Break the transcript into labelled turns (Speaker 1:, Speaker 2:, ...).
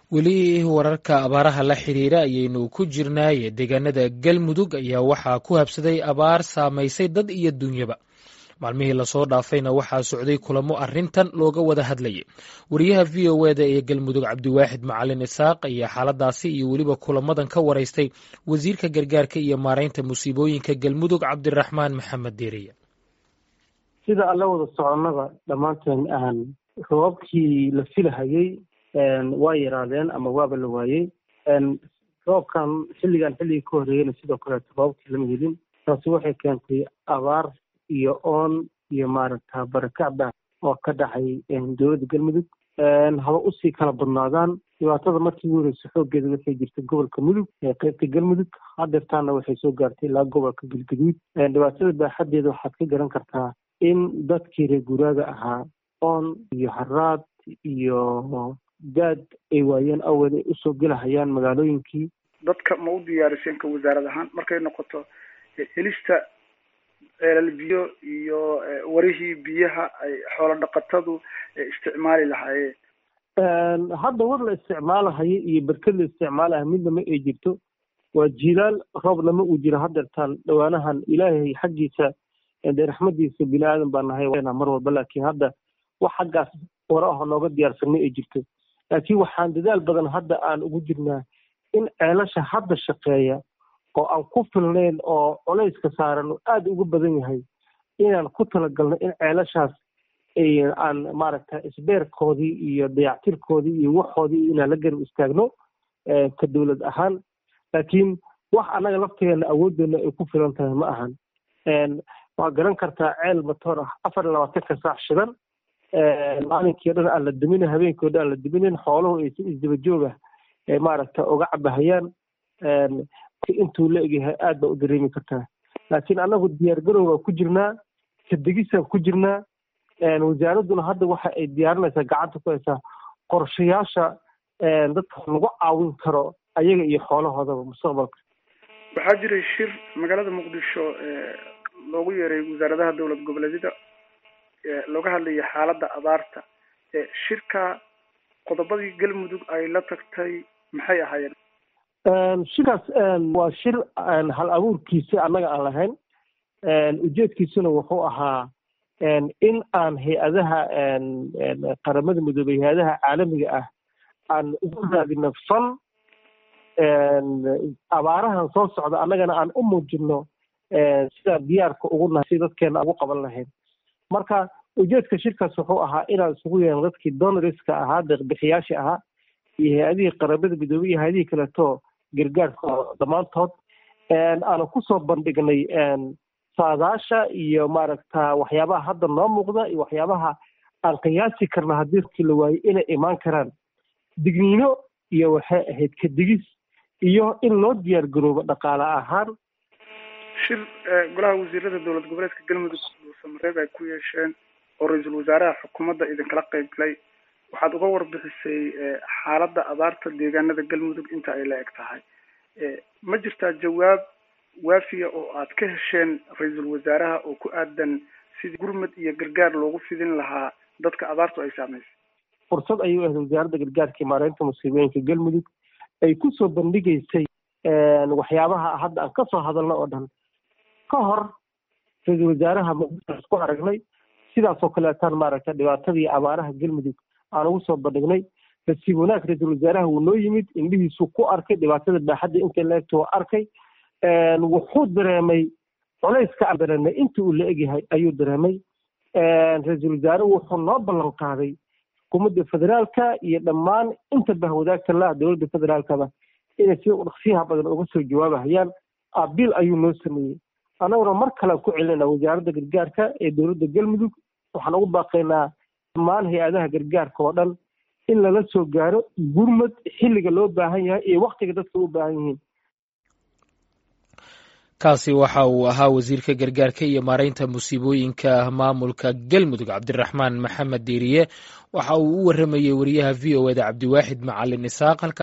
Speaker 1: weli wararka abaaraha la xiriira ayaynu ku jirnaaye deegaanada galmudug ayaa waxaa ku habsaday abaar saamaysay dad iyo dunyaba maalmihii lasoo dhaafayna waxaa socday kulamo arintan looga wada hadlayay wariyaha v o eda ee galmudug cabdiwaaxid macalin isaaq ayaa xaaladaasi iyo weliba kulamadan ka waraystay wasiirka gargaarka iyo maareynta musiibooyinka galmudug cabdiraxmaan maxamed deeriye
Speaker 2: sida alla wada soconada dhammaanteen aan roobabkii la filahayey waa yaraadeen ama waaba la waayey roobkan xilligan xilligii ka horeeyeyna sidoo kaleeto roobabkii lama helin taasi waxay keentay abaar iyo oon iyo maaragta barakacba oo ka dhacay dowladda galmudug haba usii kala badnaadaan dhibaatada markii ugu horeysa xoogeeda waxay jirtay gobolka mudug ee qaybta galmudug hadeertaana waxay soo gaartay ilaa gobolka galgaduud dhibaatada baaxadeeda waxaad ka garan kartaa in dadkii reer guuraaga ahaa oon iyo haraad iyo daad ay waayeen awgeed ay usoo gelahayaan magaalooyinkii
Speaker 3: dadka ma u diyaariseen ka wasaarad ahaan markay noqoto helista ceelal biyo iyo warihii biyaha ay xoolo dhaqatadu isticmaali lahaayeen
Speaker 2: hadda war la isticmaalahayo iyo berked la isticmaalaha midnama ay jirto waa jilaal roob lama uu jiro hadeertaan dhawaanahan ilaahay xaggiisa dee raxmadiisa bini aadan baa nahay mar walba laakiin hadda wax xaggaas wara aho nooga diyaarsanay ay jirto laakiin waxaan dadaal badan hadda aan ugu jirnaa in ceelasha hadda shaqeeya oo aan ku filnayn oo culayska saaran oo aada uga badan yahay inaan ku talagalno in ceelashaas aan maaragta isbeerkoodii iyo dayactirkoodii iyo waxoodii inaan la garab istaagno ka dowlad ahaan laakiin wax annaga laftigeena awooddeena ay ku filan tahay ma ahan waa garan kartaa ceel matoor ah afar iyo labaatanka saac shidan maalinkii o dhan aan la duminin habeenkii o dhan aan la duminin xooluhu ay si isdaba jooga maaragta uga cabahayaan intuu la egyahay aad baa u dareemi kartaa laakiin annagu diyaar garowbaa ku jirnaa kadegisaan ku jirnaa wasaaradduna hadda waxa ay diyaarinaysaa gacanta ku haysaa qorshayaasha dadka lagu caawin karo ayaga iyo xoolahoodaba mustaqbalka
Speaker 3: waxaa jiray shir magaalada muqdisho loogu yeeray wasaaradaha dowlad goboleedyada looga hadlaya xaaladda abaarta shirka qodobadii galmudug ay la tagtay maxay ahaayeen
Speaker 2: shirkaas waa shir hal abuurkiisa annaga aan lahayn ujeedkiisuna wuxuu ahaa in aan hay-adaha qaramada midoobey hay-adaha caalamiga ah aan ugu raadino fan abaarahan soo socda annagana aan u muujino sidaa diyaarka ugu nahay si dadkeena ugu qaban lahayn marka ujeedka shirkaas wuxuu ahaa inaan isugu yeelno dadkii donoriska ahaa deeqbixiyaasha ahaa iyo hay-adihii qaramada midoobey iyo hay-adihii kaleeto gargaarka dhammaantood aanu kusoo bandhignay saadaasha iyo maaragta waxyaabaha hadda noo muuqda iyo waxyaabaha aan qiyaasi karna haddii dadkii la waayey inay imaan karaan digniino iyo waxay ahayd kadigis iyo in loo diyaar garoobo dhaqaale ahaan
Speaker 3: shir golaha wasiirada dowlad goboleedka galmudug dhuusamareeb ay ku yeesheen oo ra-iisul wasaaraha xukuumadda idinkala qayb galay waxaad uga warbixisay xaaladda abaarta deegaanada galmudug inta ay la eg tahay ma jirtaa jawaab waafiya oo aad ka hesheen ra-iisul wasaaraha oo ku aadan sidii gurmad iyo gargaar loogu fidin lahaa dadka abaartu ay saameysay
Speaker 2: fursad ayuu ahayd wasaaradda gargaarka iyo maareynta musiibooyinka galmudug ay kusoo bandhigaysay waxyaabaha hadda aan kasoo hadalno oo dhan ka hor ra-iisul wasaaraha muqdisho isku aragnay sidaasoo kaleetaan maaragta dhibaatadii abaaraha galmudug aan ugu soo bandhignay nasiib wanaag ra-iisul wasaaraha wuu noo yimid indhihiisuu ku arkay dhibaatada baaxadda intay la egto waa arkay wuxuu dareemay culayska aan dareemay intii uu la egyahay ayuu dareemay ra-iisul wasaare wuxuu noo ballan qaaday xukuumadda federaalka iyo dhammaan inta bahwadaagta la dowladda federaalkaba inay si dhaqsiyaha badan uga soo jawaabahayaan abiil ayuu noo sameeyey annaguna mar kalean ku celinayna wasaaradda gargaarka ee dowladda galmudug waxaan ugu baaqaynaa dhammaan hay-adaha gargaarka oo dhan in lala soo gaaro gurmad xilliga loo baahan yahay iyo waktiga dadka u baahan yihiin
Speaker 1: kaasi waxa uu ahaa wasiirka gargaarka iyo maareynta musiibooyinka maamulka galmudug cabdiraxmaan maxamed diiriye waxa uu u waramayey wariyaha v o eda cabdiwaaxid macalin isaaq